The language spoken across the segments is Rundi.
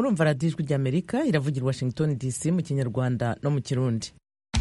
murumva radiyo ijwi ry'amerika iravugira i washington dc mu kinyarwanda no mu kirundi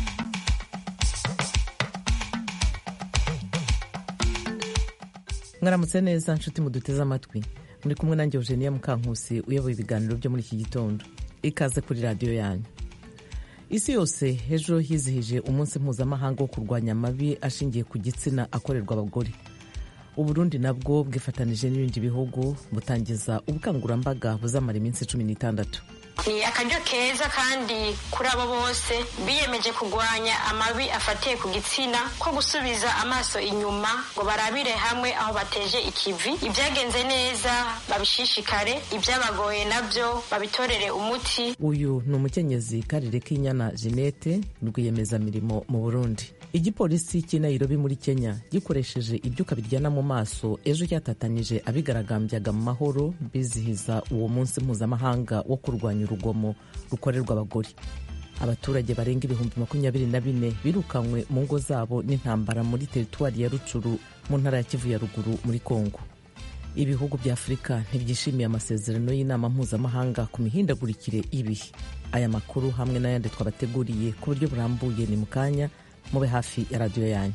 mwaramutse neza nshuti muduteze amatwi muri kumwe nanjye eugenia mukankusi uyoboye ibiganiro byo muri iki gitondo ikaze kuri radiyo yanyu isi yose ejo hizihije umunsi mpuzamahanga wo kurwanya amabi ashingiye ku gitsina akorerwa abagore uburundi nabwo bwifatanije n'ibindi bihugu butangiza ubukangurambaga buzamara iminsi cumi n'itandatu ni akaryo keza kandi kuri abo bose biyemeje kurwanya amabi afatiye ku gitsina ko gusubiza amaso inyuma ngo barabire hamwe aho bateje ikivi ibyagenze neza babishishikare ibyabagoye nabyo babitorere umuti uyu ni umukenyezi karire k'inyana jeannette rwiyemezamirimo mu burundi igipolisi cy'i nairobi muri kenya gikoresheje ibyuka biryana mu maso ejo cyatatanyije abigaragambyaga mu mahoro bizihiza uwo munsi mpuzamahanga wo kurwanya urugomo rukorerwa abagore abaturage barenga ibihumbi makumyabiri na bine birukanywe mu ngo zabo n'intambara muri teritwari ya rucuru mu ntara ya kivu ya ruguru muri kongo ibihugu bya afurika ntibyishimiye amasezerano y'inama mpuzamahanga ku mihindagurikire y'ibihe aya makuru hamwe n'ayandi twabateguriye ku buryo burambuye ni mu kanya mube hafi ya radiyo yanyu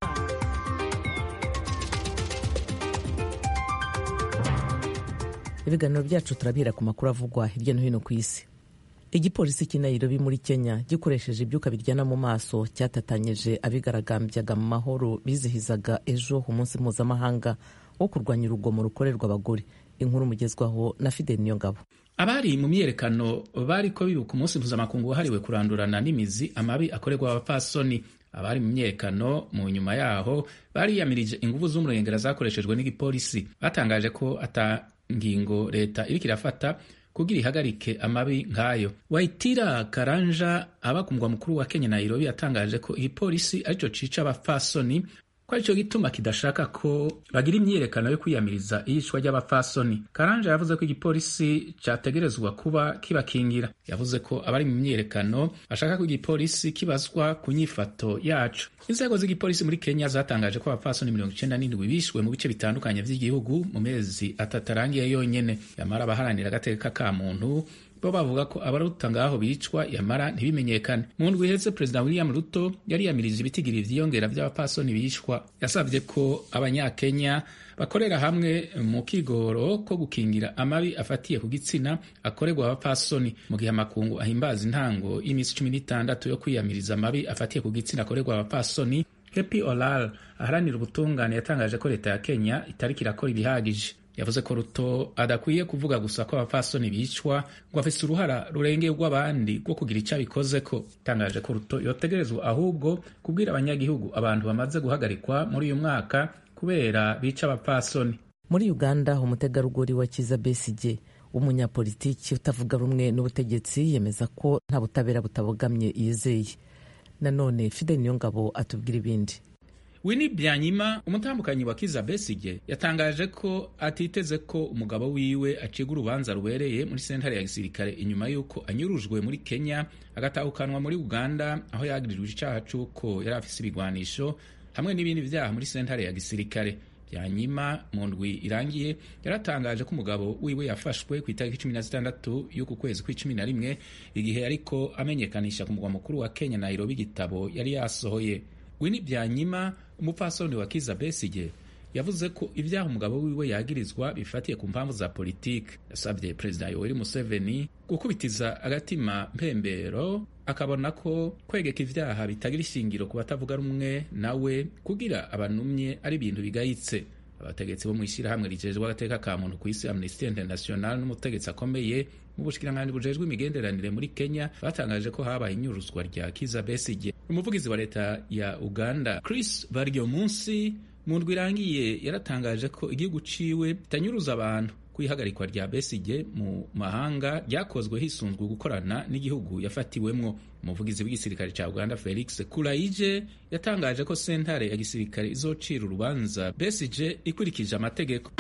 ibiganiro byacu turabihera ku makuru avugwa hirya no hino ku isi igipolisi cy'i nairobi muri kenya gikoresheje ibyuka biryana mu maso cyatatanyije abigaragambyaga mu mahoro bizihizaga ejo umunsi mpuzamahanga wo kurwanya urugomo rukorerwa abagore inkuru mugezwaho na fideli niyongabo abari mu myiyerekano bariko bibuka umunsi mpuzamakungu wahariwe kurandurana n'imizi amabi akorerwa abapfasoni abari mu myiyerekano mu nyuma yaho bariyamirije inguvu z'umurengera zakoreshejwe n'igipolisi batangaje ko ata ngingo leta iriko irafata kugira ihagarike amabi nk'ayo waitira karanja aba ku mugwa mukuru wa kenya nairobi yatangaje ko igipolisi arico cica abapfasoni ko aricyo gituma kidashaka ko bagira imyiyerekano yo kwiyamiriza iyicwa ry'abapfasoni karanja yavuze ko igipolisi cyategerezwa kuba kibakingira yavuze ko abari mu myiyerekano bashaka ko igipolisi kibazwa ku nyifato yacu inzego z'igipolisi muri kenya zatangaje ko abapfasoni mirongo icenda n'indwi bishwe mu bice bitandukanye vy'igihugu mu mezi atatu arangiye yonyene yamara abaharanira agateka ka muntu bo bavuga ko abaruta ngaho bicwa yamara ntibimenyekane mu ndwi iheze perezida william ruto yariyamirije ibitigiri vyiyongera vy'abapfasoni bicwa yasavye ko abanyakenya bakorera hamwe mu kigoro ko gukingira amabi afatiye ku gitsina akorerwa abapfasoni mu gihe amakungu ahimbaza intango y'imisi cumi n'itandatu yo kwiyamiriza amabi afatiye ku gitsina akorerwa abapfasoni happy olal aharanira ubutungane yatangaje ko leta ya kenya itariko irakora ibihagije yavuze ko ruto adakwiye kuvuga gusa ko abapfasoni bicwa ngo afise uruhara rurengeye rw'abandi rwo kugira icyo abikozeko itangaje ko ruto yotegerezwa ahubwo kubwira abanyagihugu abantu bamaze guhagarikwa muri uyu mwaka kubera bica abapfasoni muri uganda umutegarugori wa kiza besigye w'umunyapolitiki utavuga rumwe n'ubutegetsi yemeza ko nta butabera butabogamye yizeye nanone fide niyongabo atubwira ibindi Winnie Byanyima umutambukanyi wa Kiza Besigye yatangaje ko atiteze ko umugabo wiwe aciga urubanza rubereye muri sentare ya gisirikare inyuma y'uko anyurujwe muri Kenya agatahukanwa muri Uganda aho yagirijwe icaha c'uko yari afise ibigwanisho hamwe n'ibindi vyaha muri sentare ya gisirikare Byanyima mu ndwi irangiye yaratangaje ko umugabo wiwe yafashwe ku itariki cumi na zitandatu y'uku kwezi kw'icumi na rimwe igihe ariko amenyekanisha ku mugwa mukuru wa Kenya Nairobi igitabo yari yasohoye Winnie Byanyima umupfasoni wa Kiza Besigye yavuze ko ibyaha umugabo wiwe yagirizwa bifatiye ku mpamvu za politiki yasabye perezida Yoweri Museveni gukubitiza agatima mpembero akabona ko kwegeka ivyaha bitagira ishingiro ku batavuga rumwe nawe kugira abanumye ari ibintu bigayitse abategetsi bo mu ishyirahamwe rijejwe agateka ka muntu ku isi Amnesty International n'umutegetsi akomeye mu bushikiranganji bujejwe imigenderanire muri Kenya batangaje ko habaye inyuruzwa rya Kiza Besigye umuvugizi wa leta ya Uganda Chris Baryomunsi mu ndwi irangiye yaratangaje ko igihugu ciwe kitanyuruza abantu kwihagarikwa rya Besigye mu mahanga ryakozwe hisunzwe gukorana n'igihugu yafatiwemwo umuvugizi w'igisirikare ca Uganda Felix Kulaije yatangaje ko sentare ya gisirikare izocira urubanza Besigye ikurikije amategeko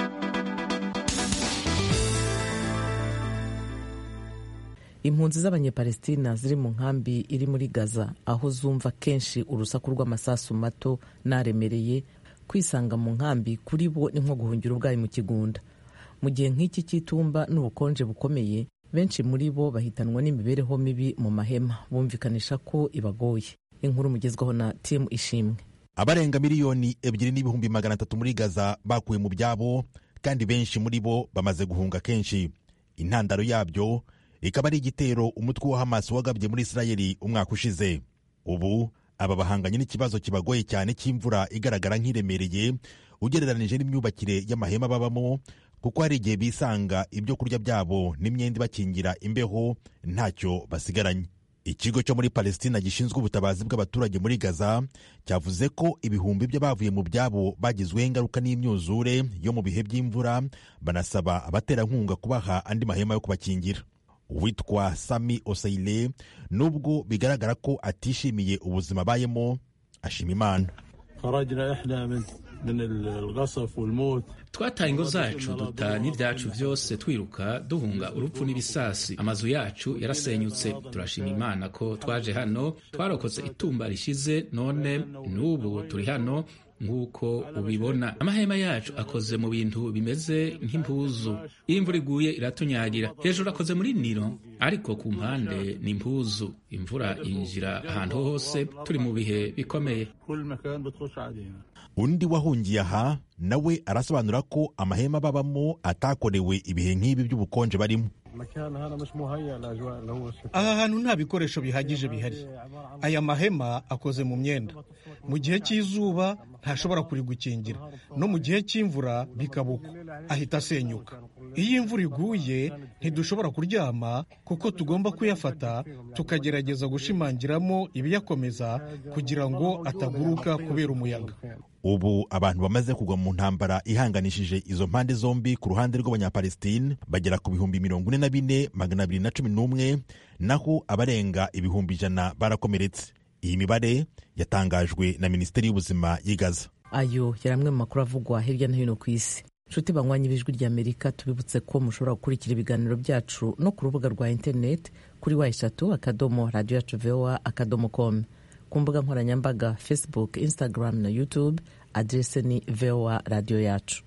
impunzi z'abanyepalestina ziri mu nkambi iri muri gaza aho zumva kenshi urusaku rw'amasasu mato n'aremereye kwisanga mu nkambi kuri bo ni nko guhungira ubwayi mu kigunda mu gihe nk'iki cy'itumba n'ubukonje bukomeye benshi muri bo bahitanwa n'imibereho mibi mu mahema bumvikanisha ko ibagoye inkuru mugezwaho na timu ishimwe abarenga miliyoni ebyiri n'ibihumbi magana atatu muri gaza bakuwe mu byabo kandi benshi muri bo bamaze guhunga kenshi intandaro yabyo ikaba ari igitero umutwe wa hamas wagabye muri isirayeli umwaka ushize ubu aba bahanganye n'ikibazo kibagoye cyane cy'imvura igaragara nk'iremereye ugereranije n'imyubakire y'amahema babamo kuko hari igihe bisanga ibyo kurya byabo n'imyenda ibakingira imbeho ntacyo basigaranye ikigo cyo muri palestina gishinzwe ubutabazi bw'abaturage muri gaza cyavuze ko ibihumbi by'abavuye mu byabo bagizweho ingaruka n'imyuzure yo mu bihe by'imvura banasaba abaterankunga kubaha andi mahema yo kubakingira uwitwa sami oseile nubwo bigaragara ko atishimiye ubuzima abayemo ashima imana twataye ingo zacu duta n'ibyacu byose twiruka duhunga urupfu n'ibisasi amazu yacu yarasenyutse turashima imana ko twaje hano twarokotse itumba rishize none n'ubu turi hano nk'uko ubibona amahema yacu akoze mu bintu bimeze nk'impuzu iyo imvura iguye iratunyagira hejuru akoze muri niro ariko ku mpande ni impuzu imvura yinjira ahantu hose turi mu bihe bikomeye undi wahungiye aha nawe arasobanura ko amahema babamo atakorewe ibihe nk'ibi by'ubukonje barimo aha hantu nta bikoresho bihagije bihari aya mahema akoze mu myenda mu gihe cy'izuba ntashobora kurigukingira no mu gihe cy'imvura bikabuka ahita asenyuka iyo imvura iguye ntidushobora kuryama kuko tugomba kuyafata tukagerageza gushimangiramo ibiyakomeza kugira ngo ataguruka kubera umuyaga ubu abantu bamaze kugwa mu ntambara ihanganishije izo mpande zombi ku ruhande rw'abanyapalestine bagera ku bihumbi mirongo ine na bine magana abiri na cumi n'umwe naho abarenga ibihumbi ijana barakomeretse iyi mibare yatangajwe na minisiteri y'ubuzima y'i gaza ayo yari amwe mu makuru avugwa hirya no hino ku isi nshuti banywanyi b'ijwi ry'amerika tubibutse ko mushobora gukurikira ibiganiro byacu no ku rubuga rwa interineti kuri wa eshatu akadomo radiyo yacu vowa akadomo komu ku mbuga nkoranyambaga facebook instagram na youtube adrese ni vowa radiyo yacu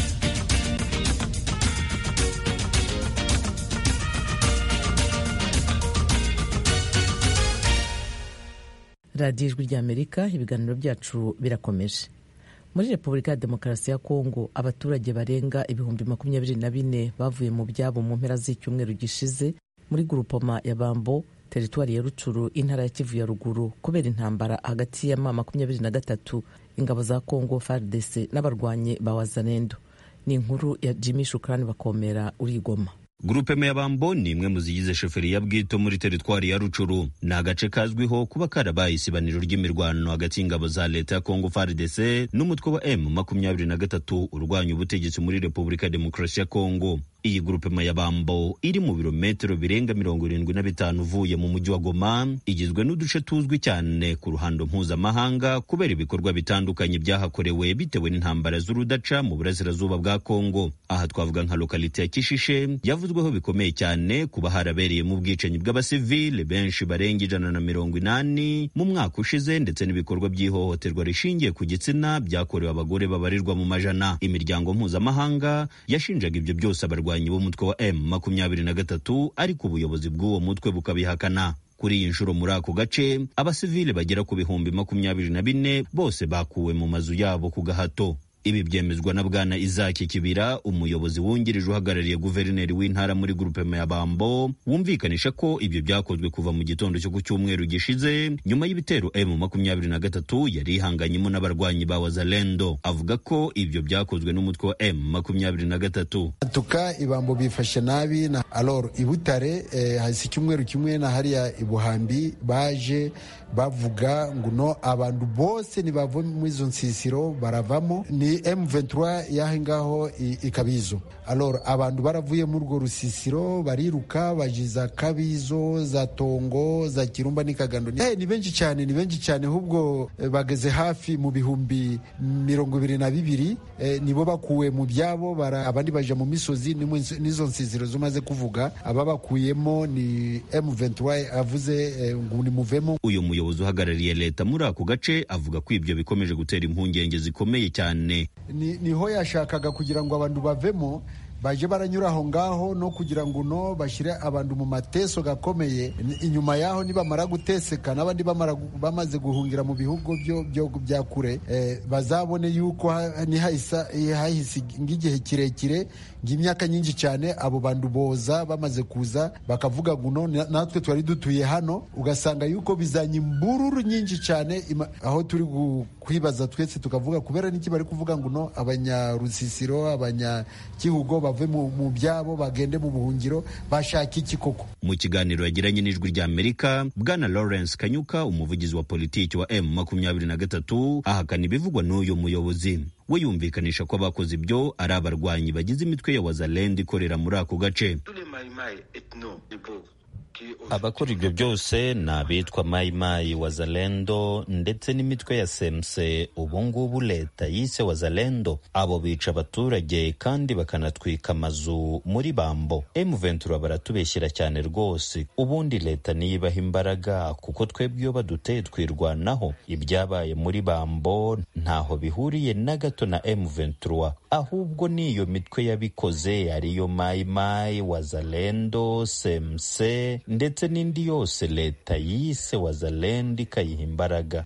radiyo ijwi ry'amerika ibiganiro byacu birakomeje muri repubulika ya demokarasi ya kongo abaturage barenga ibihumbi makumyabiri na bine bavuye mu byabo mu mpera z'icyumweru gishize muri gurupoma ya bambo teritwari ya rucuru intara ya kivu ya ruguru kubera intambara hagati ya ma makumyabiri na gatatu ingabo za kongo fardc n'abarwanyi ba wazanendo ni inkuru ya jimmy shukrani bakomera urigoma gurupe meyabambo ni imwe mu zigize shoferi ya bwito muri teritwari ya rucuru ni agace kazwiho kuba karabaye isibaniro ry'imirwano hagati y'ingabo za leta ya kongo fardc n'umutwe wa m makumyabiri na gatatu urwanya ubutegetsi muri repubulika ya demokarasi ya kongo iyi gurupe mayabambo iri mu birometero birenga mirongo irindwi na bitanu uvuye mu mujyi wa goma igizwe n'uduce tuzwi cyane ku ruhando mpuzamahanga kubera ibikorwa bitandukanye byahakorewe bitewe n'intambara z'urudaca mu burasirazuba bwa kongo aha twavuga nka lokalite ya kishishe yavuzweho bikomeye cyane kuba harabereyemo ubwicanyi bw'abasivile benshi barenga ijana na mirongo inani mu mwaka ushize ndetse n'ibikorwa by'ihohoterwa rishingiye ku gitsina byakorewe abagore babarirwa mu majana imiryango mpuzamahanga yashinjaga ibyo byose abarwa abarwanyi b'umutwe wa M makumyabiri na gatatu ariko ubuyobozi bw'uwo mutwe bukabihakana kuri iyi nshuro muri ako gace abasivile bagera ku bihumbi makumyabiri na bine bose bakuwe mu mazu yabo ku gahato ibi byemezwa na bwana izaki kibira umuyobozi wungirije uhagarariye guverineri w'intara muri gurupe ya bambo wumvikanisha ko ibyo byakozwe kuva mu gitondo cyo ku cyumweru gishize nyuma y'ibitero m makumyabiri na gatatu yari ihanganyemo n'abarwanyi ba wazalendo avuga ko ibyo byakozwe n'umutwe wa m makumyabiri na gatatu tuka ibambo bifashe nabi na alor ibutare eh, hasi icyumweru kimwe na hariya ibuhambi baje bavuga ngo no abantu bose ntibava muri izo nsisiro baravamo ni M23 yaho ngaho ikabizo alor abantu baravuye muri urwo rusisiro bariruka bajiza kabizo za tongo za kirumba n'ikagando hey, ni benshi cyane ni benshi cyane ahubwo eh, bageze hafi mu bihumbi mirongo ibiri na bibiri eh, nibo bakuwe mu byabo abandi baja mu misozi n'izo nsisiro zumaze kuvuga aba bakuyemo ni M23 avuze eh, ngo nimuvemo uyu muyobozi uhagarariye leta muri ako gace avuga ko ibyo bikomeje gutera impungenge zikomeye cyane niho yashakaga kugira ngo abantu bavemo baje baranyura aho ngaho no kugira ngo no bashyire abantu mu mateso gakomeye inyuma yaho nibamara guteseka n'abandi bamaze guhungira mu bihugu bya kure bazabone yuko hahise nk'igihe kirekire ng'imyaka nyinshi cyane abo bantu boza bamaze kuza bakavuga ngo natwe twari dutuye hano ugasanga yuko bizanye imbururu nyinshi cyane aho turi kwibaza twese tukavuga kubera n'iki bari kuvuga ngo no abanyarusisiro abanyagihugu bave mu byabo bagende mu buhungiro bashaka iki koko mu kiganiro yagiranye n'ijwi rya amerika bwana lawrence kanyuka umuvugizi wa politiki wa m makumyabiri na gatatu ahakana ibivugwa n'uyu muyobozi we yumvikanisha ko abakoze ibyo ari abarwanyi bagize imitwe ya wazalend ikorera muri ako gace abakora ibyo byose ni abitwa mayimayi wazalendo ndetse n'imitwe ya semse ubungubu leta yise wazalendo abo bica abaturage kandi bakanatwika amazu muri bambo emuventura baratubeshyira cyane rwose ubundi leta niyibaha imbaraga kuko twebwe iyo baduteye twirwanaho ibyabaye muri bambo ntaho bihuriye na gato na emuventura ahubwo n'iyo mitwe yabikoze ariyo mayimayi wazalendo semse ndetse n'indi yose leta yise wazalendo ikayiha imbaraga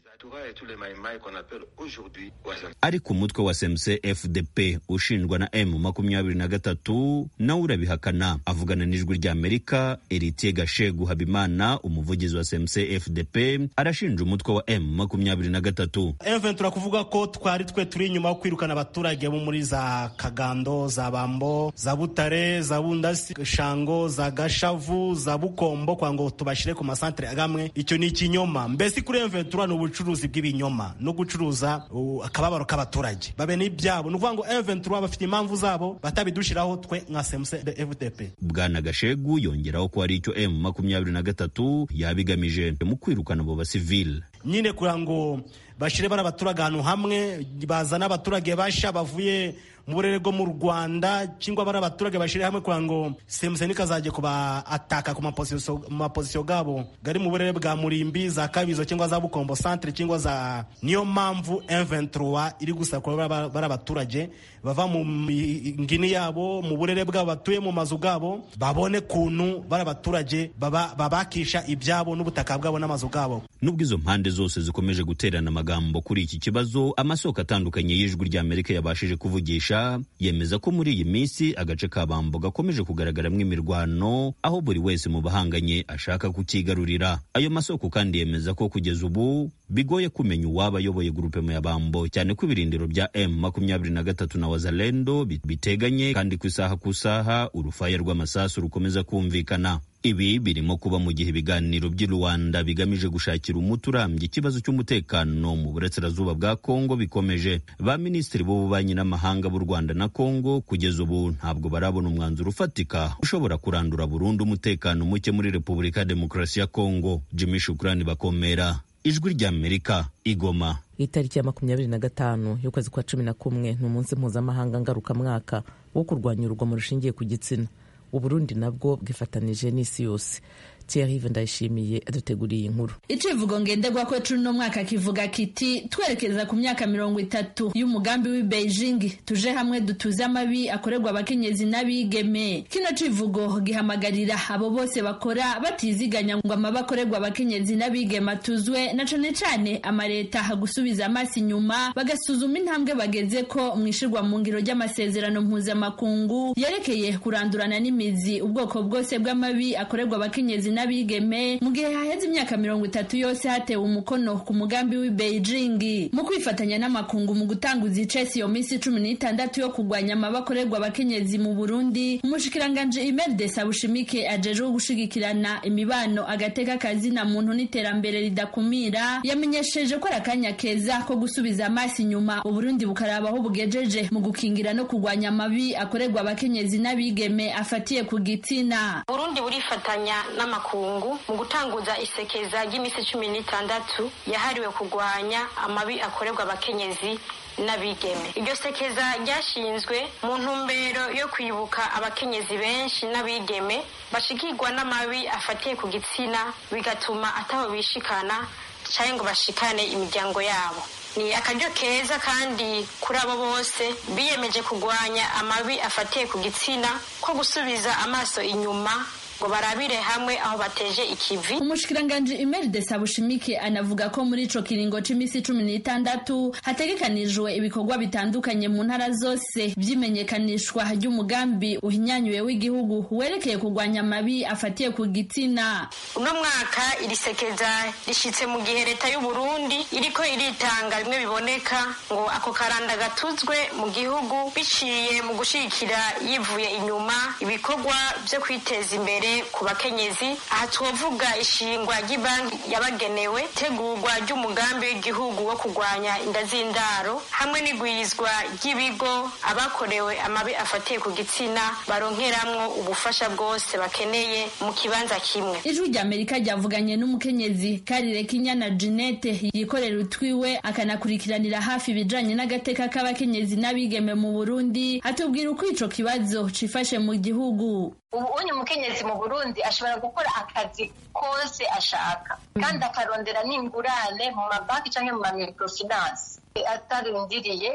ariko umutwe wa semse fdp ushinjwa na m makumyabiri na gatatu nawe urabihakana avugana n'ijwi rya amerika eritiye gashegu habimana umuvugizi wa semse fdp arashinja umutwe wa m makumyabiri na gatatu eventura kuvuga ko twari twe turi inyuma yo kwirukana abaturage bo muri za kagando za bambo za butare za bundasi shango za gashavu za bukombo kwa ngo tubashyire ku masantere agamwe icyo ni ikinyoma mbese kuri eventura ni ubucuruzi bw'ibinyoma no gucuruza akababaro k'abaturage babe n'ibyabo ni ukuvuga ngo eventura bafite impamvu zabo batabidushyiraho twe nka semuse de fdp bwana gashegu yongeraho ko hari icyo m makumyabiri na gatatu yabigamije mu kwirukana abo basivile nyine kugira ngo bashyire bari abaturage ahantu hamwe bazana abaturage basha bavuye mu burere bwo mu rwanda cyangwa bari abaturage bashyire hamwe kugira ngo semuseni kazajya kuba ataka ku mapozisiyo gabo gari mu burere bwa murimbi za kabizo cyangwa za bukombo centre cyangwa za niyo mpamvu M23 iri gusakura bari abaturage bava mu ngini yabo mu burere bwabo batuye mu mazu gabo babone kuntu bari abaturage babakisha ibyabo n'ubutaka bwabo n'amazu gabo nubwo izo mpande zose zikomeje guterana amagambo kuri iki kibazo amasoko atandukanye y'ijwi rya amerika yabashije kuvugisha yemeza ko muri iyi minsi agace ka bambo gakomeje kugaragaramo imirwano aho buri wese mu bahanganye ashaka kukigarurira ayo masoko kandi yemeza ko kugeza ubu bigoye kumenya uwaba ayoboye grupema ya bambo cyane ko ibirindiro bya m makumyabiri na gatatu na wazalendo biteganye kandi ku isaha ku isaha urufaya rw'amasasu rukomeza kumvikana ibi birimo kuba mu gihe ibiganiro by'i rwanda bigamije gushakira umuti urambye ikibazo cy'umutekano mu burasirazuba bwa kongo bikomeje ba minisitiri b'ububanyi n'amahanga b'u rwanda na kongo kugeza ubu ntabwo barabona umwanzuro ufatika ushobora kurandura burundu umutekano muke muri repubulika ya demokarasi ya kongo jimmy shukurani bakomera ijwi ry'amerika igoma itariki ya makumyabiri na gatanu y'ukwezi kwa cumi na kumwe ni umunsi mpuzamahanga ngarukamwaka wo kurwanya urugomo rushingiye ku gitsina uburundi nabwo bwifatanije n'isi yose Thierry ndayishimiye aduteguriye inkuru icivugo ngenderwa ko cuno mwaka kivuga kiti twerekeza ku myaka mirongo itatu y'umugambi w'i Beijing tuje hamwe dutuze amabi akorerwa abakenyezi n'abigeme kino civugo gihamagarira abo bose bakora batiziganya ngo amabi akorerwa abakenyezi n'abigeme atuzwe na cane cane amareta gusubiza amaso inyuma bagasuzuma intambwe bageze ko mu ishirwa mu ngiro ry'amasezerano mpuzamakungu yerekeye kurandurana n'imizi ubwoko bwose bw'amabi akorerwa abakenyezi n'abigeme mu gihe haheze imyaka mirongo itatu yose hatewe umukono ku mugambi w'i Beijing mu kwifatanya n'amakungu mu gutanguza icesi iyo minsi cumi n'itandatu yo kurwanya amabakorerwa abakenyezi mu Burundi umushikiranganje Imelde Sabushimike ajejwe gushigikirana imibano agateka kazina muntu n'iterambere ridakumira yamenyesheje ko ari akanya keza ko gusubiza amaso inyuma Uburundi bukaraba aho bugejeje mu gukingira no kurwanya amabi akorerwa abakenyezi n'abigeme afatiye ku gitsina Burundi burifatanya n'amakungu mu gutanguza isekeza ry'iminsi cumi n'itandatu yahariwe kurwanya amabi akorerwa abakenyezi n'abigeme iryo sekeza ryashinzwe mu ntumbero yo kwibuka abakenyezi benshi n'abigeme bashikirwa n'amabi afatiye ku gitsina bigatuma ataho bishikana cyangwa ngo bashikane imiryango yabo ni akaryo keza kandi kuri abo bose biyemeje kurwanya amabi afatiye ku gitsina ko gusubiza amaso inyuma ngo barabire hamwe aho bateje ikivi umushikiranganji imeride sabushimike anavuga ko muri ico kiringo c'imisi cumi n'itandatu hategekanijwe ibikorwa bitandukanye mu ntara zose vy'imenyekanishwa ry'umugambi uhinyanyuwe w'igihugu werekeye kurwanya amabi afatiye ku gitsina uno mwaka iri sekeza rishitse mu gihe leta y'u Burundi iriko iritanga bimwe biboneka ngo ako karanda gatuzwe mu gihugu biciye mu gushigikira yivuye inyuma ibikorwa vyo kwiteza imbere ku bakenyezi aha twovuga ishingwa ry'ibanki yabagenewe itegurwa ry'umugambi w'igihugu wo kurwanya inda z'indaro hamwe n'igwizwa ry'ibigo abakorewe amabi afatiye ku gitsina baronkeramwo ubufasha bwose bakeneye mu kibanza kimwe ijwi rya amerika ryavuganye n'umukenyezi karire kinyana jeanette yikorera utwiwe akanakurikiranira hafi ibijanye n'agateka k'abakenyezi n'abigeme mu burundi atubwira uko ico kibazo cifashe mu gihugu ubu unye umukenyezi mu burundi ashobora gukora akazi kose ashaka kandi akarondera n'ingurane mu mabanki cyangwa mu mamikrofinance atarindiriye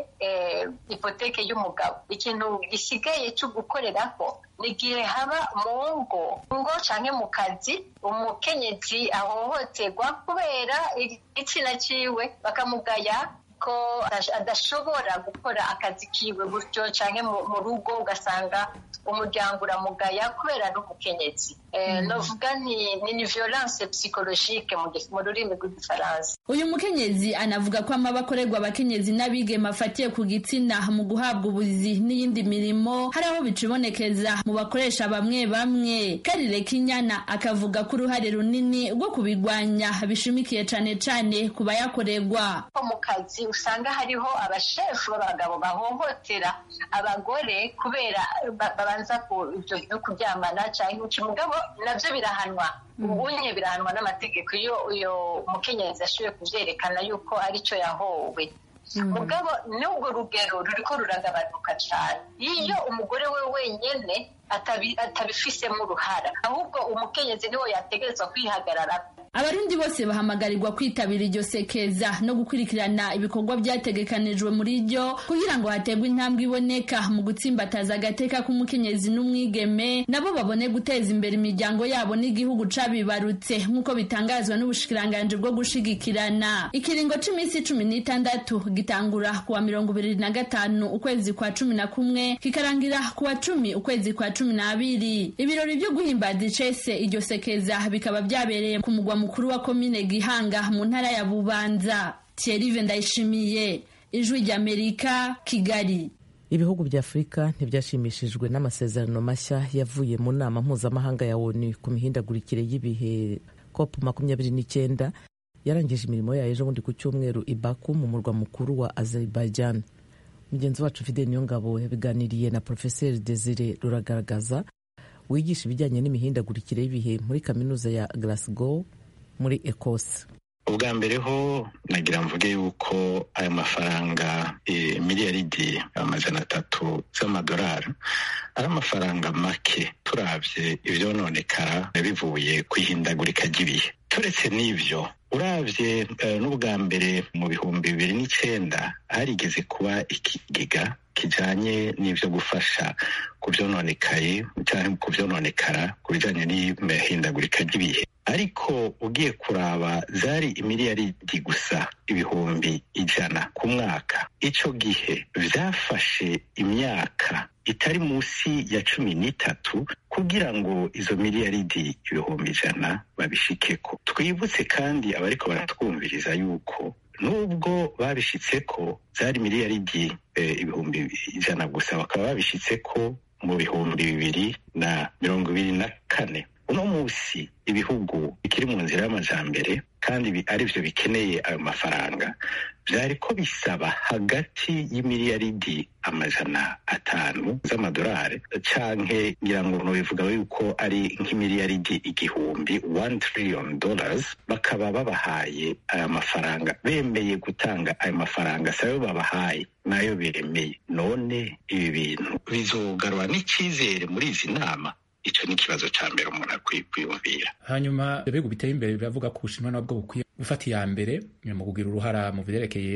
ipoteke y'umugabo ikintu gisigaye cyo gukoreraho ni igihe haba mu ngo ngo cyangwa mu kazi umukenyezi ahohoterwa kubera igitsina ciwe bakamugaya ko adashobora gukora akazi kiwe gutyo cyangwa mu rugo ugasanga umuryango uramugaya kubera ari umukenyezi novuga ni ni violence psychologique mu rurimi rw'igifaransa uyu mukenyezi anavuga ko amaba akorerwa abakenyezi n'abigeme afatiye ku gitsina mu guhabwa ubuzi n'iyindi mirimo hari aho bicibonekeza mu bakoresha bamwe bamwe karire kinyana akavuga ko uruhare runini rwo kubirwanya bishimikiye cane cane ku bayakorerwa mu kazi usanga hariho abashefu b'abagabo bahohotera abagore kubera babanza ibyo kuryamana cyangwa iki mugabo nabyo birahanwa ubunye birahanwa n'amategeko iyo uyo mukenyezi ashoboye kuvyerekana yuko aricyo yahowe mugabo n'ubwo rugero ruriko ruragabanuka cyane iyo umugore we wenyene atabifisemo uruhara ahubwo umukenyezi niwe yategerezwa kwihagarara abarundi bose bahamagarirwa kwitabira iryo sekeza no gukurikirana ibikorwa byategekanijwe muri ryo kugira ngo hategwe intambwe iboneka mu gutsimbataza agateka k'umukenyezi n'umwigeme nabo babone guteza imbere imiryango yabo n'igihugu cabibarutse nk'uko bitangazwa n'ubushikiranganji bwo gushigikirana ikiringo c'iminsi cumi n'itandatu gitangura kuwa mirongo ibiri na gatanu ukwezi kwa cumi na kumwe kikarangira kuwa cumi ukwezi kwa cumi n'abiri ibirori vyo guhimbaza icese iryo sekeza bikaba vyabereye ku mugwa mukuru wa komine Gihanga mu ntara ya Bubanza Thierry Ndayishimiye ijwi ry'Amerika Kigali ibihugu bya afurika ntibyashimishijwe n'amasezerano mashya yavuye mu nama mpuzamahanga ya onu ku mihindagurikire y'ibihe cop makumyabiri n'icyenda yarangije imirimo yayo ejo bundi ku cyumweru i Baku mu murwa mukuru wa Azerbaijan mugenzi wacu Fidel Niyongabo yabiganiriye na Profeseri Desire Ruragaragaza wigisha ibijyanye n'imihindagurikire y'ibihe muri kaminuza ya Glasgow muri Ecosse ubwa mbere ho nagira mvuge yuko aya mafaranga miliyaridi amajana atatu z'amadolari ari amafaranga make turabye ibyononekara bivuye ku ihindagurika ry'ibihe turetse n'ibyo urabye n'ubwa mbere mu bihumbi bibiri n'icyenda harigeze kuba ikigega kijanye n'ibyo gufasha ku byononekaye cyangwa ku byononekara ku bijyanye n'imihindagurika ry'ibihe ariko ugiye kuraba zari imiliyaridi gusa ibihumbi ijana ku mwaka icyo gihe byafashe imyaka itari munsi ya cumi n'itatu kugira ngo izo miliyaridi ibihumbi ijana babishikeko twibutse kandi abariko baratwumviriza yuko nubwo babishitse ko zari miliyaridi ibihumbi ijana gusa bakaba babishitse ko mu bihumbi bibiri na mirongo ibiri na kane uno munsi ibihugu bikiri mu nzira y'amajambere kandi ari byo bikeneye ayo mafaranga byari ko bisaba hagati y'imiliyaridi amajana atanu z'amadolari canke ngira ngo bivuga yuko ari nk'imiliyaridi igihumbi one trillion dollars bakaba babahaye aya mafaranga bemeye gutanga ayo mafaranga sayo babahaye nayo biremeye none ibi bintu bizogarura n'icyizere muri izi nama icyo ni ikibazo cya mbere umuntu akwiye kwiyumvira hanyuma ibihugu biteye imbere biravuga ko ubushinwa nabwo bukwiye gufata iya mbere mu kugira uruhara mu byerekeye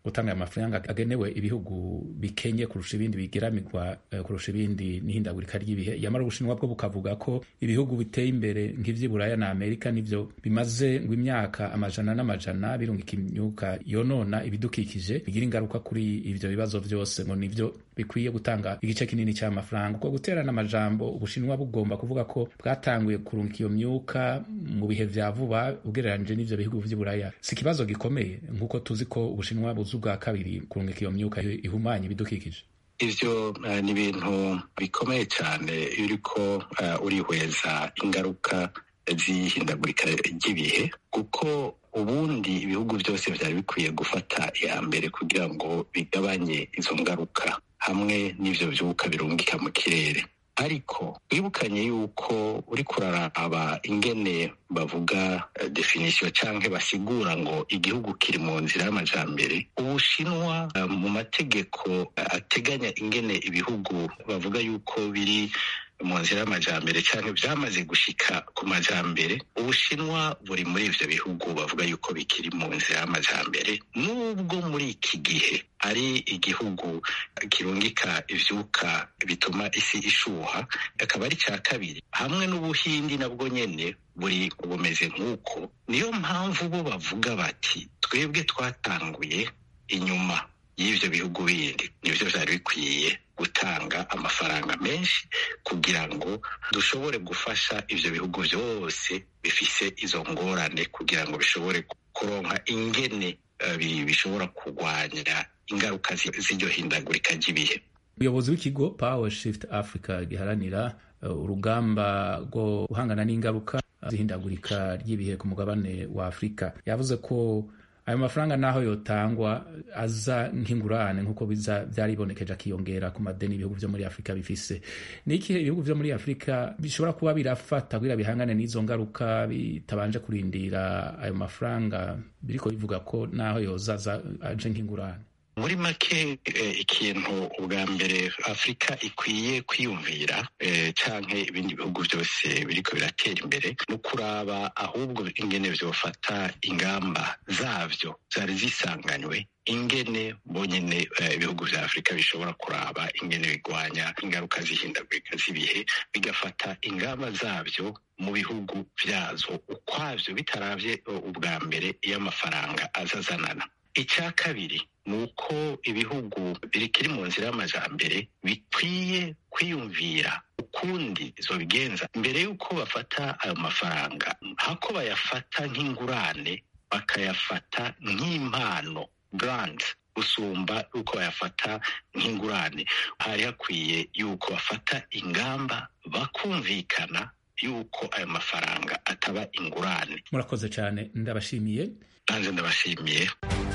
gutanga aya mafaranga agenewe ibihugu bikenye kurusha ibindi bigeramirwa uh, kurusha ibindi n'ihindagurika ry'ibihe yamara ubushinwa bwo bukavuga ko ibihugu biteye imbere nk'ivy'iburaya na amerika nivyo bimaze ngo imyaka amajana n'amajana birungika imyuka yonona ibidukikije bigira ingaruka kuri ivyo bibazo vyose ngo nivyo bikwiye gutanga igice kinini cy'amafaranga uko guterana amajambo ubushinwa bugomba kuvuga ko bwatanguye kurungika iyo myuka mu bihe vya vuba ugereranije n'ivyo bihugu vy'iburaya si ikibazo gikomeye nk'uko tuzi ko ubushinwa buzi ubwa kabiri kurungika iyo myuka ihumanya ibidukikije ivyo uh, ni ibintu bikomeye cyane iyo uriko uh, urihweza ingaruka z'ihindagurika ry'ibihe kuko ubundi ibihugu byose byari bikwiye gufata iya mbere kugira ngo bigabanye izo ngaruka hamwe n'ivyo vyuka birungika mu kirere ariko wibukanye yuko uri kuraraba ingene bavuga uh, definisiyo canke basigura ngo igihugu kiri mu nzira y'amajambere ubushinwa uh, mu mategeko uh, ateganya ingene ibihugu bavuga yuko biri mu nzira y'amajambere cyane byamaze gushika ku majambere ubushinwa buri muri ivyo bihugu bavuga yuko bikiri mu nzira y'amajambere nubwo muri iki gihe ari igihugu kirungika ivyuka bituma isi ishuha akaba ari cya kabiri hamwe n'ubuhindi nabwo nyene buri bumeze nk'uko niyo mpamvu bo bavuga bati twebwe twatanguye inyuma y'ivyo bihugu bindi nivyo vyari bikwiye gutanga amafaranga menshi kugira ngo dushobore gufasha ivyo bihugu vyose bifise izo ngorane kugira ngo bishobore kuronka ingene uh, bishobora kurwanya ingaruka z'iryo hindagurika ry'ibihe umuyobozi w'ikigo power shift africa giharanira uh, urugamba rwo guhangana n'ingaruka z'ihindagurika ry'ibihe ku mugabane wa afurika yavuze ko ayo mafaranga naho yotangwa aza nk'ingurane nk'uko biza byaribonekeje akiyongera ku madeni ibihugu vyo muri afurika bifise niki ibihugu vyo muri afurika bishobora kuba birafata kugira bihangane n'izo ngaruka bitabanje kurindira ayo mafaranga biriko bivuga ko naho yoza aje nk'ingurane muri make ikintu ubwa mbere afurika ikwiye kwiyumvira canke ibindi bihugu byose biriko biratera imbere no kuraba ahubwo ingene vyofata ingamba zavyo zari zisanganywe ingene bonyene ibihugu vya afurika bishobora kuraba ingene bigwanya ingaruka z'ihindagurika z'ibihe bigafata ingamba zavyo mu bihugu vyazo ukwavyo bitaravye ubwa mbere iyo amafaranga azazanana icya kabiri ni uko ibihugu bikiri mu nzira y'amajambere bikwiye kwiyumvira ukundi zobigenza mbere y'uko bafata ayo mafaranga hako bayafata nk'ingurane bakayafata nk'impano grant gusumba uko bayafata nk'ingurane hari hakwiye yuko bafata ingamba bakumvikana yuko ayo mafaranga ataba ingurane murakoze cyane ndabashimiye nanjye ndabashimiye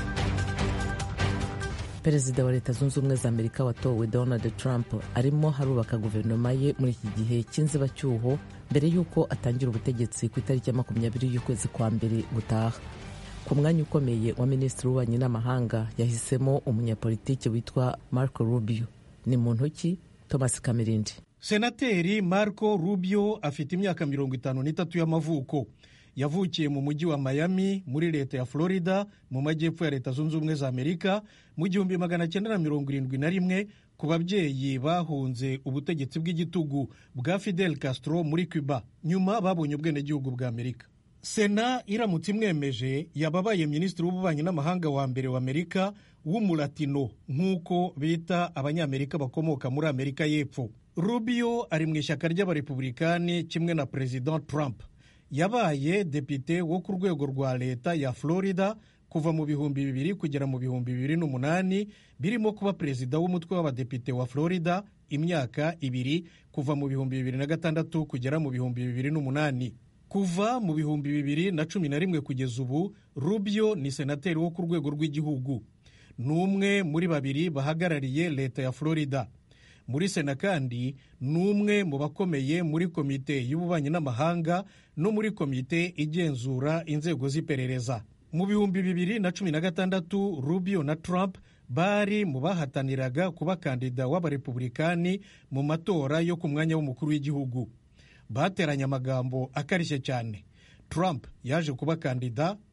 perezida wa leta zunze ubumwe za amerika watowe donald trump arimo harubaka guverinoma ye muri iki gihe cy'inzibacyuho mbere y'uko atangira ubutegetsi ku itariki ya makumyabiri y'ukwezi kwa mbere gutaha ku mwanya ukomeye wa minisitiri w'ububanyi n'amahanga yahisemo umunyapolitiki witwa marco rubio ni muntu ki thomas kamirindi senateri marco rubio afite imyaka mirongo itanu n'itatu y'amavuko yavukiye mu mujyi wa Miami muri leta ya Florida mu majyepfo ya leta zunze ubumwe za Amerika mu gihumbi magana cyenda na mirongo irindwi na rimwe ku babyeyi bahunze ubutegetsi bw'igitugu bwa Fidel Castro muri Cuba nyuma babonye ubwenegihugu bwa Amerika sena iramutse imwemeje yababaye minisitiri w'ububanyi n'amahanga wa mbere wa Amerika w'umulatino nk'uko bita abanyamerika bakomoka muri Amerika y'Epfo Rubio ari mu ishyaka ry'abarepublikani kimwe na Perezida Trump yabaye depite wo ku rwego rwa leta ya Florida kuva mu bihumbi bibiri kugera mu bihumbi bibiri n'umunani birimo kuba perezida w'umutwe w'abadepite wa Florida imyaka ibiri kuva mu bihumbi bibiri na gatandatu kugera mu bihumbi bibiri n'umunani kuva mu bihumbi bibiri na cumi na rimwe kugeza ubu Rubio ni senateri wo ku rwego rw'igihugu ni umwe muri babiri bahagarariye leta ya Florida muri sena kandi ni umwe mu bakomeye muri komite y'ububanyi n'amahanga no muri komite igenzura inzego z'iperereza mu bihumbi bibiri na cumi na gatandatu rubio na trump bari mu bahataniraga kuba kandida w'abarepublikani mu matora yo ku mwanya w'umukuru w'igihugu bateranye amagambo akarishye cyane trump yaje kuba kandida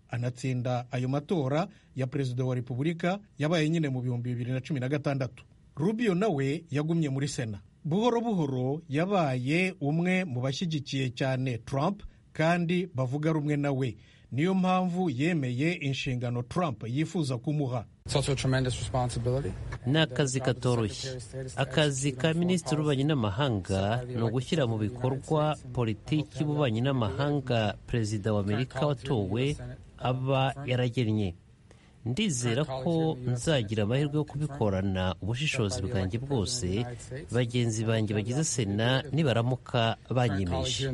anatsinda ayo matora ya perezida wa repubulika yabaye nyine mu bihumbi bibiri na cumi na gatandatu rubio nawe yagumye muri sena buhoro buhoro yabaye umwe mu bashyigikiye cyane trump kandi bavuga rumwe nawe niyo mpamvu yemeye inshingano trump yifuza kumuha ni akazi katoroshye akazi ka minisitiri w'ububanyi n'amahanga ni ugushyira mu bikorwa politiki y'ububanyi n'amahanga perezida wa amerika watowe aba yaragennye ndizera ko nzagira amahirwe yo kubikorana ubushishozi bwanjye bwose bagenzi banjye bagize sena nibaramuka banyemeje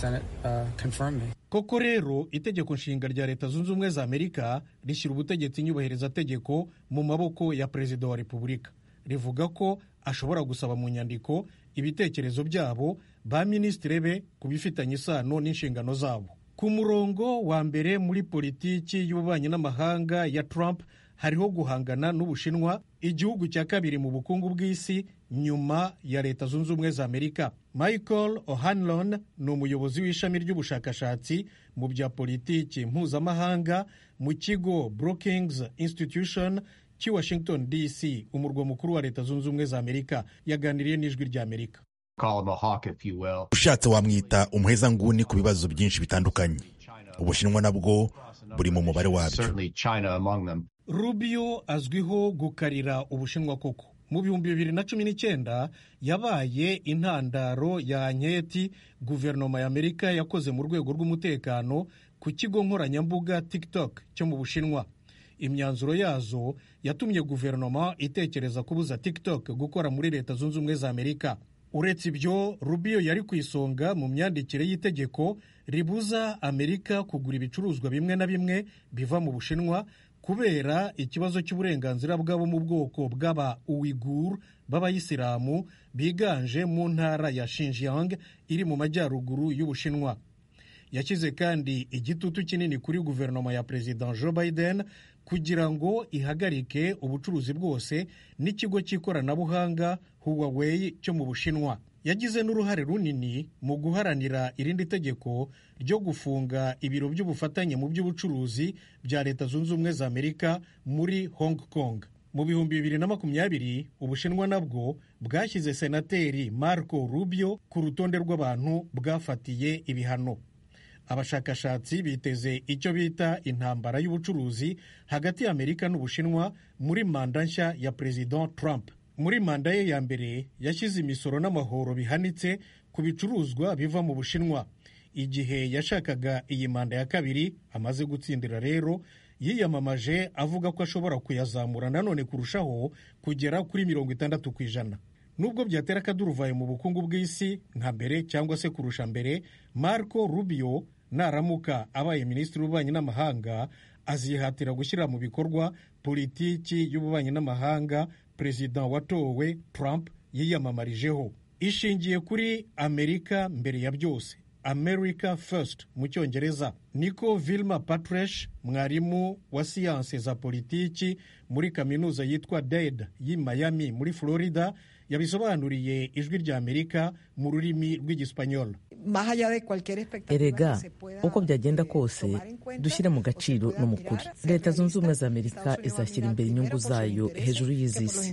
koko rero itegeko nshinga rya leta zunze ubumwe za amerika rishyira ubutegetsi nyubahirizategeko mu maboko ya perezida wa repubulika rivuga ko ashobora gusaba mu nyandiko ibitekerezo byabo ba minisitiri be ku bifitanye isano n'inshingano zabo ku murongo wa mbere muri politiki y'ububanyi n'amahanga ya Trump hariho guhangana n'ubushinwa igihugu cya kabiri mu bukungu bw'isi nyuma ya leta zunze ubumwe za amerika michael o'hanlon ni umuyobozi w'ishami ry'ubushakashatsi mu bya politiki mpuzamahanga mu kigo brookings institution cy'i washington dc umurwa mukuru wa leta zunze ubumwe za amerika yaganiriye n'ijwi rya amerika ushatse wamwita umuhezanguni ku bibazo byinshi bitandukanye ubushinwa nabwo buri mu mubare wabyo rubio azwiho gukarira ubushinwa koko mu bihumbi bibiri na cumi n'icyenda yabaye intandaro ya anketi guverinoma ya amerika yakoze mu rwego rw'umutekano ku kigo nkoranyambuga tiktok cyo mu bushinwa imyanzuro yazo yatumye guverinoma itekereza kubuza tiktok gukora muri leta zunze ubumwe za amerika uretse ibyo rubio yari ku isonga mu myandikire y'itegeko ribuza amerika kugura ibicuruzwa bimwe na bimwe biva mu bushinwa kubera ikibazo cy'uburenganzira bw'abo mu bwoko bw'aba uwigur b'abayisilamu biganje mu ntara ya Xinjiang iri mu majyaruguru y'ubushinwa yashyize kandi igitutu kinini kuri guverinoma ya perezida joe biden kugira ngo ihagarike ubucuruzi bwose n'ikigo cy'ikoranabuhanga huawei cyo mu bushinwa yagize n'uruhare runini mu guharanira irindi tegeko ryo gufunga ibiro by'ubufatanye mu by'ubucuruzi bya leta zunze ubumwe za amerika muri hong kong mu bihumbi bibiri na makumyabiri ubushinwa nabwo bwashyize senateri marco rubio ku rutonde rw'abantu bwafatiye ibihano abashakashatsi biteze icyo bita intambara y'ubucuruzi hagati ya amerika n'ubushinwa muri manda nshya ya perezida trump muri manda ye ya mbere yashyize imisoro n'amahoro bihanitse ku bicuruzwa biva mu bushinwa igihe yashakaga iyi manda ya kabiri amaze gutsindira rero yiyamamaje avuga ko ashobora kuyazamura nanone kurushaho kugera kuri mirongo itandatu ku ijana nubwo byatera akaduruvayo mu bukungu bw'isi nka mbere cyangwa se kurusha mbere marco rubio naramuka abaye minisitiri w'ububanyi n'amahanga azihatira gushyira mu bikorwa politiki y'ububanyi n'amahanga perezida watowe trump yiyamamarijeho ishingiye kuri amerika mbere ya byose america first mu cyongereza niko vilma patresh mwarimu wa siyanse za politiki muri kaminuza yitwa dade y'i miami muri florida yabisobanuriye ijwi rya amerika mu rurimi rw'igisipanyolo erega uko byagenda kose dushyire mu gaciro no mu kuri leta zunze ubumwe za amerika izashyira imbere inyungu zayo hejuru y'iz'isi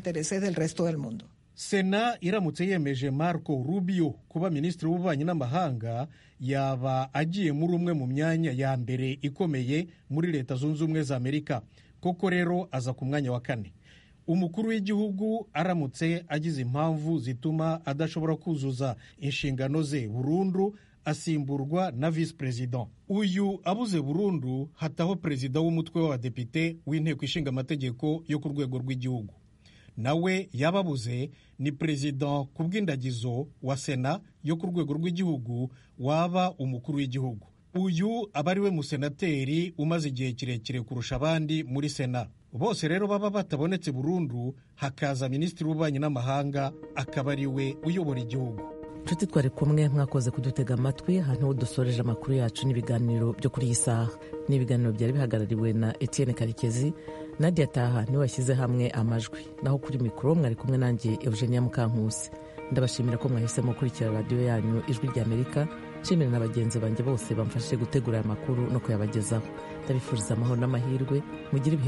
sena iramutse yemeje marco rubio kuba minisitiri w'ububanyi n'amahanga yaba agiye muri umwe mu myanya ya mbere ikomeye muri leta zunze ubumwe za amerika koko rero aza ku mwanya wa kane umukuru w'igihugu aramutse agize impamvu zituma adashobora kuzuza inshingano ze burundu asimburwa na visi perezida uyu abuze burundu hataho perezida w'umutwe w'abadepite w'inteko ishinga amategeko yo ku rwego rw'igihugu nawe yababuze ni perezida ku bw'indagizo wa sena yo ku rwego rw'igihugu waba umukuru w'igihugu uyu aba ari we musenateri umaze igihe kirekire kurusha abandi muri sena bose rero baba batabonetse burundu hakaza minisitiri w'ububanyi n'amahanga akaba ari we uyobora igihugu nshuti twari kumwe mwakoze kudutega amatwi ahantu ho dusoreje amakuru yacu n'ibiganiro byo kuri iyi saha ni ibiganiro byari bihagarariwe na etienne karekezi nadia taha niwe washyize hamwe amajwi naho kuri mikoro mwari kumwe nanjye eugenia mukankusi ndabashimira ko mwahisemo gukurikira radiyo yanyu ijwi ry'amerika nshimira na bagenzi banjye bose bamfashije gutegura aya makuru no kuyabagezaho ndabifuriza amahoro n'amahirwe mugire ibihe